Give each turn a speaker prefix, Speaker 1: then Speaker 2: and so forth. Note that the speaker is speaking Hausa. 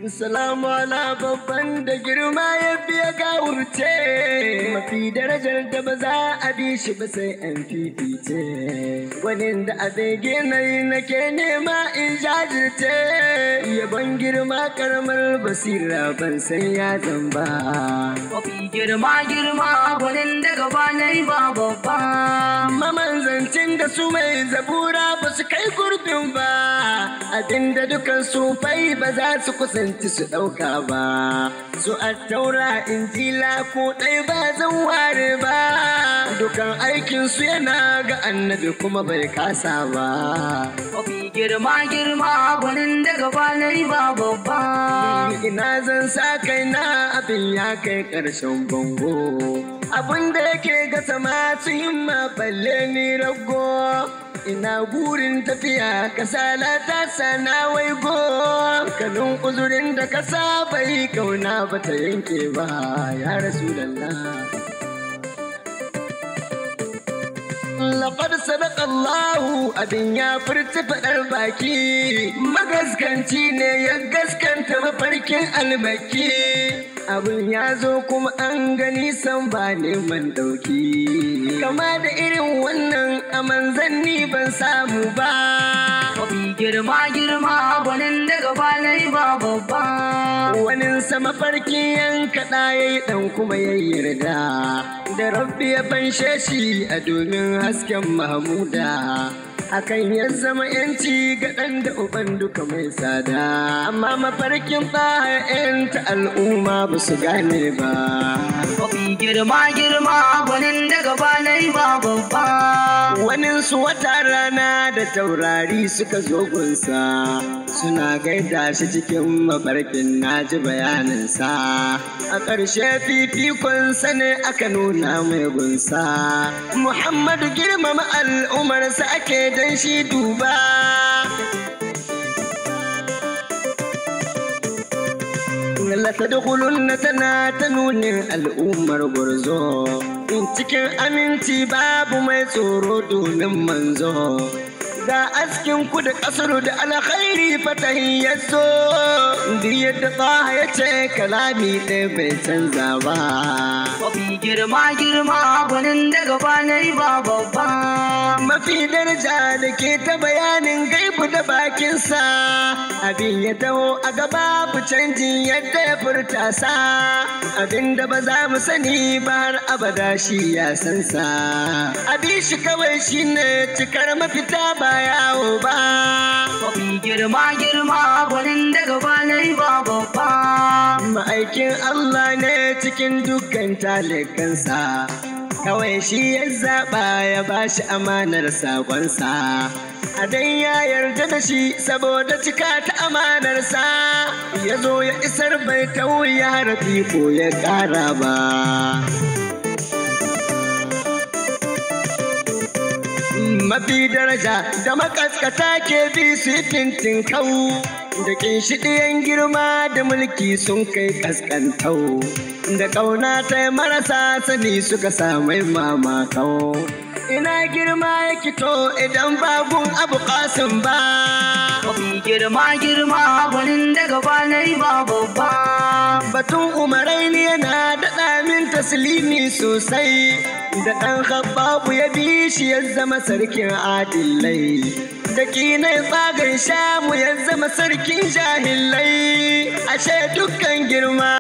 Speaker 1: Salamu ala babban da girma ya biya gawurce mafi darajar da ba za a bi shi ba sai an fifice wani da abin ginayi nake nema in jajirce yabon girma karamar basira ban san ya zamba
Speaker 2: Mafi girma girma gwanin da gaba na yi ba babba.
Speaker 1: mamanzancin da su mai zabura ba su kai gurbin ba abinda dukan su fai ba za su kusanci su ɗauka ba su attaura injila ko ɗai ba zan ware ba dukan aikinsu yana ga annabi kuma bai kasa ba
Speaker 2: Mafi girma girma gwanin da gaba na yi ba babba.
Speaker 1: ina zan sa kaina abin ya kai ƙarshen bango abin da yake ga sama su himma balle ni rago ina burin tafiya kasala ta sana waigo kanun uzurin da ka saba yi kauna ba ta yanke ba ya rasu Laƙar sadaka Allahu abin ya furta faɗar baki, magaskanci ne ya gaskanta mafarkin almaki. Abin ya zo kuma an gani san ba neman ɗauki. Kama da irin wannan a manzanni ban samu ba.
Speaker 2: Mafi girma girma gwanin da gaba na yi ba babba.
Speaker 1: Wani sama farki yanka ya yi ɗan kuma ya yarda. Da rabbi ya fanshe shi a domin hasken Mahmuda. Hakan ya zama yanci ga ɗan da uban duka mai tsada. Amma mafarkin ta al'umma ba su gane ba.
Speaker 2: Mafi girma girma gwanin da gaba na yi ba babba.
Speaker 1: Waninsu wata rana da taurari suka zo gunsa suna gaida shi cikin mafarkin naji bayaninsa. A ƙarshe fifikonsa ne aka nuna mai gunsa. Muhammadu girmama al'umarsa ake dan shi duba. Latadkhulunna tana ta nunin al'ummar gwarzo. In cikin aminci babu mai tsoro domin manzo. Ga askin ku da ƙasar da alkhairi fatahin ya zo. Duk yadda tsaha ya ce kalami ɗaya bai canza ba.
Speaker 2: Mafi girma girma gwanin da gaba na yi ba babba.
Speaker 1: Mafi daraja da ke ta bayanin gaibu da bakinsa. Abin ya taho a gaba bu canjin yadda ya furta sa. Abin da ba za mu sani ba har abada shi ya san sa. Abin shi kawai shi ne cikar mafita ba yawo ba.
Speaker 2: Mafi girma girma gwanin da gaba na yi ba babba.
Speaker 1: Ma'aikin Allah ne cikin dukkan talikansa. Kawai shi ya zaɓa ya ba shi amanar saƙonsa. A dan ya yarda da shi saboda cika ta amanarsa. Ya zo ya isar bai tauya harafi ko ya ƙara ba. mafi daraja da makaskata ke bi su yi fintin kau da ɗiyan girma da mulki sun kai kaskantau da ƙauna ta marasa sani suka samai mamakau ina girma ya kito idan bagun abu kasin ba
Speaker 2: Mafi girma girma gwanin da gaba na yi ba babba.
Speaker 1: batun umarai ne yana daɗa min taslimi sosai da ɗan babu ya bi shi ya zama sarkin adillai da kinai tsagan shamu ya zama sarkin jahilai ashe dukkan girma